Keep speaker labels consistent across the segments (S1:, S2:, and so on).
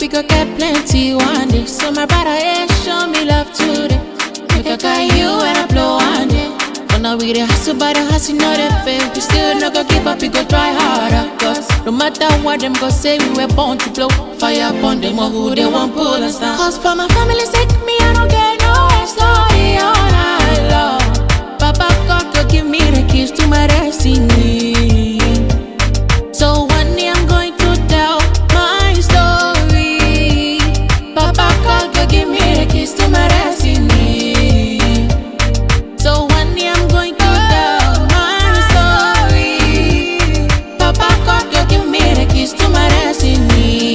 S1: go get plenty one day. So my brother, yeah, show me love today. Make I got you when I blow one day. For now we the hustle, but the hustle not the fail. We still not gonna give up, we go try harder. Cause no matter what them go say, we were born to blow fire upon them or who they want pull us down. Cause for my family's sake, me I don't get no story all night long. Papa God go give me the keys to my destiny. So one day I'm going to tell my story. Papa God go give me the keys to my destiny. So one day I'm going to tell my story. Papa God go give me the keys to my destiny.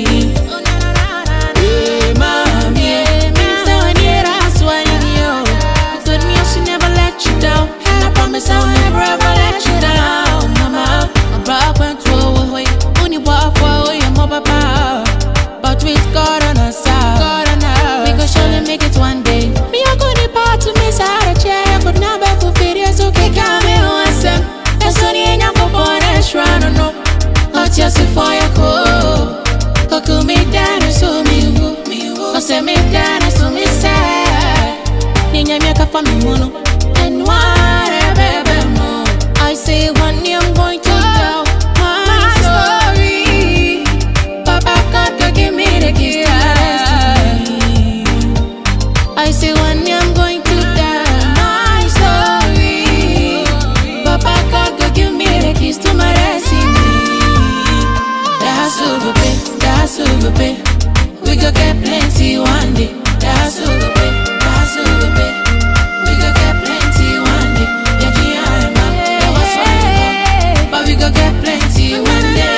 S1: Hey, mommy, so I need us when you. Good me, I should never let you down. And I promise I'll never ever let you down, mama. I'm back when to away. Only walk away, I'm up papa. But with God on our side, God on our we go surely make it one day. Me, I go the part to miss out a chair, but now back for videos, okay, come here once. That's only in your coupon, that's right, no, no. Not just for your call. Coco me down and so me woo, me woo. say me down and so me sad. Ninya me kafa me mono. And whatever more. I say one day I'm going to tell my story. Papa God go give me the keys to my destiny. I say one day I'm going to tell my story. Papa God go give me the keys to my destiny. That's super big, that's super big. We go get plenty one day. That's super big, that's super big. We go get plenty one day. Yeah, yeah, I'm out. Yeah, what's wrong? But we go get plenty one day.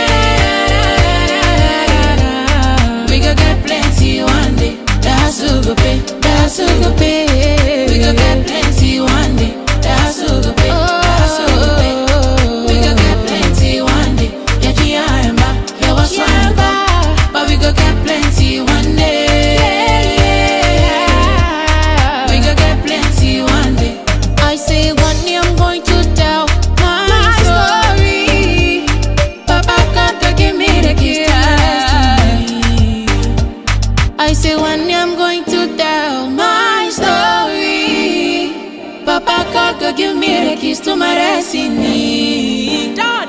S1: We go get plenty one day. That's super big, that's super big. We go get plenty one day. That's super big, that's super big. We go get plenty one day. Yeah, yeah, I'm out. Yeah, what's wrong? But we go get plenty one day. We go get plenty one day. I say one day I'm going to tell my story. Papa God go give me the keys to my destiny. I say one day I'm going to tell my story. Papa God go give me the keys to my destiny. Done.